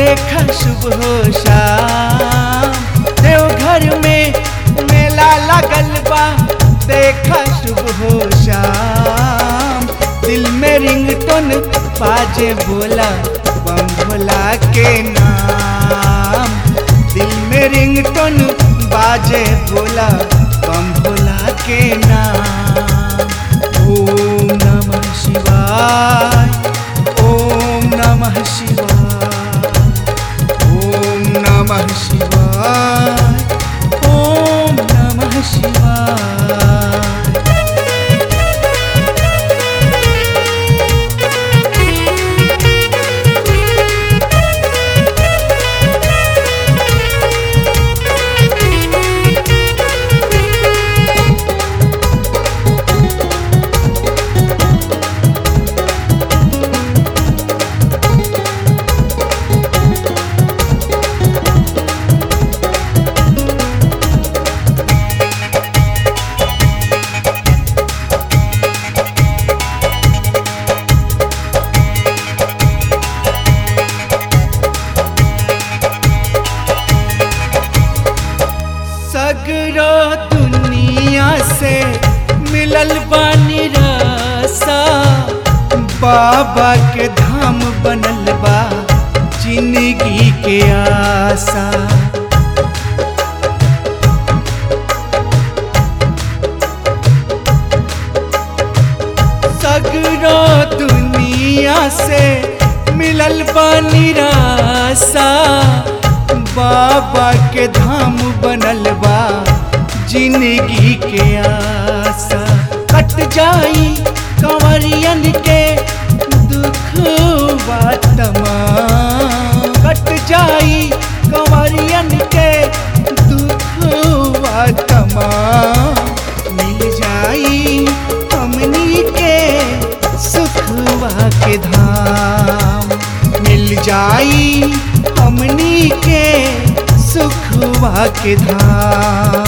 देखा शुभ हो शाम देवघर में मेला लगल बा देखा शुभ हो शाम दिल में रिंगटोन बाजे बोला बम भोला के नाम दिल में रिंगटोन बाजे बोला बम भोला के नाम ओम नमः शिवाय ओम नमः शिवाय ओम नमः शिवाय ओम नमः शिवाय सगरो दुनिया से मिलल बानी रसा बाबा के धाम बनल बा जिंदगी के आशा सगरो दुनिया से मिलल बानी रासा बाबा के धाम बनल बा जिंदगी के आशा कट जाई कंवरियन के दुख तमाम कट जाई कंवरियन के दुख तमाम मिल जाई हमनी के सुखवा के धाम मिल जाई हमनी के सुखवा के धाम